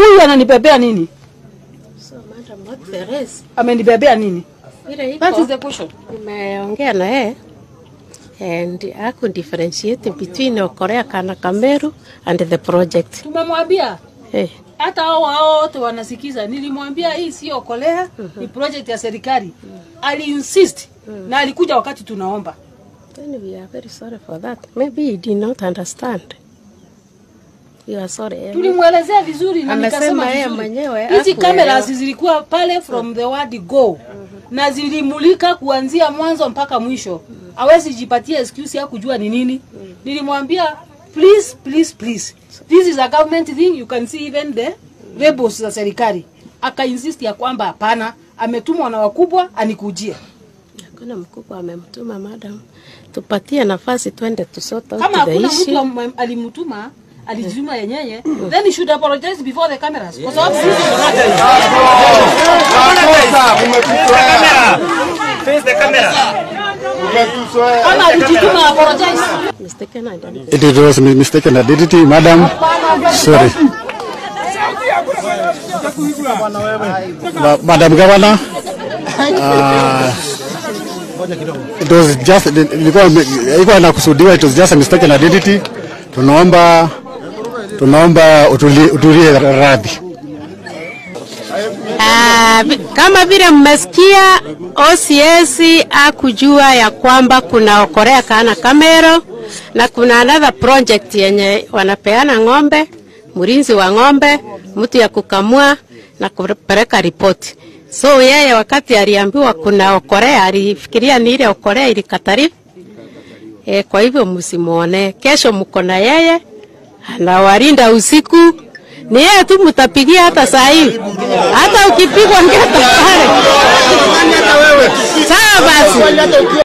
huyu ananibebea nini? So, Madam, what there is, Amenibebea nini? ile That is iko the question. nimeongea na yeye and aku differentiate between Korea kana Kameru and the project. Tumemwambia Eh, hata hao hao wote wanasikiza. Nilimwambia hii sio kolea, ni project ya serikali. Ali insist na alikuja wakati tunaomba. then we are very sorry for that. Maybe he did not understand. We are sorry. eh. Tulimwelezea vizuri na Amesema nikasema yeye vizuri. mwenyewe hizi hakuelewa. cameras zilikuwa pale from the word go na zilimulika kuanzia mwanzo mpaka mwisho. Hawezi jipatia excuse ya kujua ni nini. Nilimwambia please please please this is a government thing you can see even the rebels za serikali. Aka insist ya kwamba hapana, ametumwa na wakubwa anikujie. Hakuna mkubwa amemtuma madam, tupatie nafasi twende tusota Kama the hakuna mtu issue. am- alimtuma alijituma yenyewe then he should apologize before the cameras kwa sababu sisi kama alijituma apologize Mistaken identity. It was mi- mistaken identity, madam. Sorry. Ma- Madam Governor, uh, it was just ilikuwa ilikuwa inakusudiwa, it was just a mistaken identity. Tunaomba tunaomba utulie, utulie radhi. Ah, vi- kama vile mmesikia OCS akujua ya kwamba kuna Okorea kana Kamero na kuna another project yenye wanapeana ng'ombe, mlinzi wa ng'ombe, mtu ya kukamua na kupeleka ripoti. So yeye wakati aliambiwa kuna Okorea alifikiria ni ile Okorea ilikataliwa. E, kwa hivyo msimuone. Kesho mko na yeye anawalinda usiku. Ni yeye tu mtapigia hata saa hii, hata ukipigwa ngeta pale. Sawa basi.